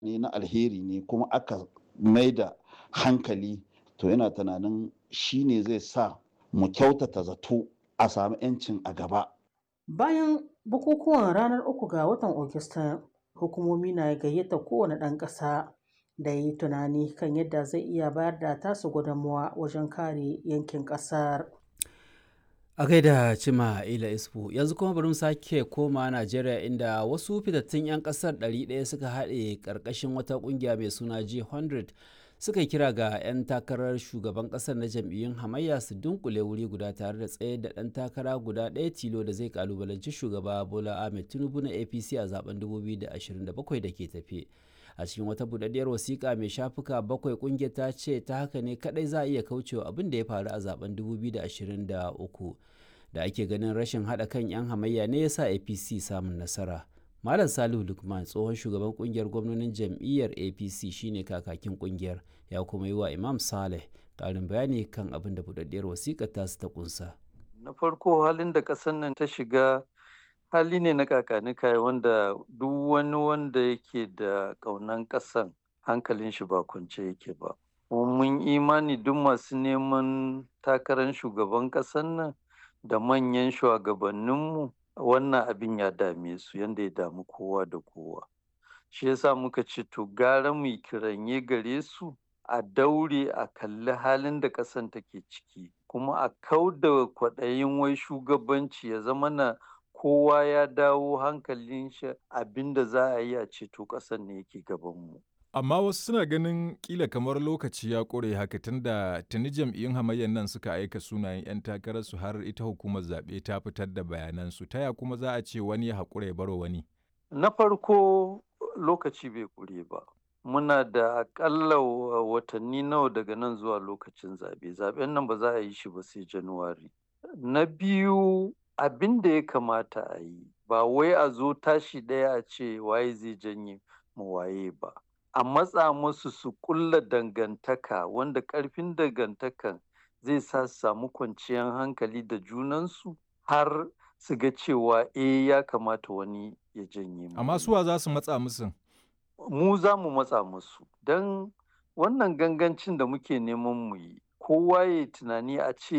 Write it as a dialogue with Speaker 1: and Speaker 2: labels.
Speaker 1: ne na alheri ne kuma aka mai da hankali to yana tunanin shi ne zai sa mu kyautata zato a samu 'yancin a gaba
Speaker 2: Bayan bukukuwan ranar uku ga watan Ogista, hukumomi na gayyata kowane ɗan ƙasa da ya yi tunani kan yadda zai iya bayar da tasu gudunmawa wajen kare yankin ƙasar.
Speaker 3: A gaida Cima Ila Isfu, yanzu kuma bari mu sake koma Najeriya inda wasu fitattun 'yan kasar 100 suka haɗe ƙarƙashin wata ƙungiya mai suna G100 suka kira ga 'yan takarar shugaban ƙasar na jam'iyyun hamayya su dunkule wuri guda tare da tsayar da ɗan takara guda ɗaya tilo da zai kalubalanci shugaba Bola Ahmed Tinubu na APC a zaben 2027 da ke tafe. a cikin wata budaddiyar wasiƙa mai shafuka bakwai ƙungiyar ta ce ta haka ne kadai za a iya kaucewa abin da ya faru a zaben 2023 da ake ganin rashin haɗa kan 'yan hamayya ne ya sa apc samun nasara malam salihu lukman tsohon shugaban ƙungiyar gwamnonin jam'iyyar apc shine kakakin ƙungiyar ya kuma yi wa imam saleh ƙarin bayani kan abin da budaddiyar wasiƙar tasu ta kunsa
Speaker 4: na farko halin da ƙasar nan ta shiga hali ne na kakanika wanda duk wani wanda yake da ƙaunan ƙasan hankalin shi ba kwance yake ba mun imani duk masu neman takarar shugaban ƙasan nan da manyan shugabanninmu wannan abin ya dame su yadda ya damu kowa da kowa shi yasa muka ce to gara mu kiranye gare su a daure a kalli halin da ƙasan take ciki kuma a kau da kwaɗayin wai shugabanci ya zama na kowa ya dawo hankalin shi abinda za a yi a ceto ƙasar ne yake gabanmu.
Speaker 5: Amma wasu suna ganin kila kamar lokaci ya ƙure haka tunda tuni jam'iyyun hamayyar nan suka aika sunayen 'yan takararsu har ita hukumar zaɓe ta fitar da bayanansu taya kuma za a ce wani ya haƙura ya baro wani.
Speaker 4: Na farko lokaci bai ƙure ba. Muna da aƙalla watanni nawa daga nan zuwa lokacin zaɓe. Zaɓen nan ba za a yi shi ba sai Januwari. Na biyu abin da ya kamata a yi ba wai a zo tashi ɗaya a ce waye zai janye mu waye ba a matsa musu su kulla dangantaka wanda ƙarfin dangantakan zai sa su samu kwanciyar hankali da junansu har su ga cewa eh ya kamata wani ya janye mu
Speaker 5: Amma suwa za su matsa musu?
Speaker 4: mu za mu matsa musu don wannan gangancin da muke neman mu yi kowa ya tunani a ce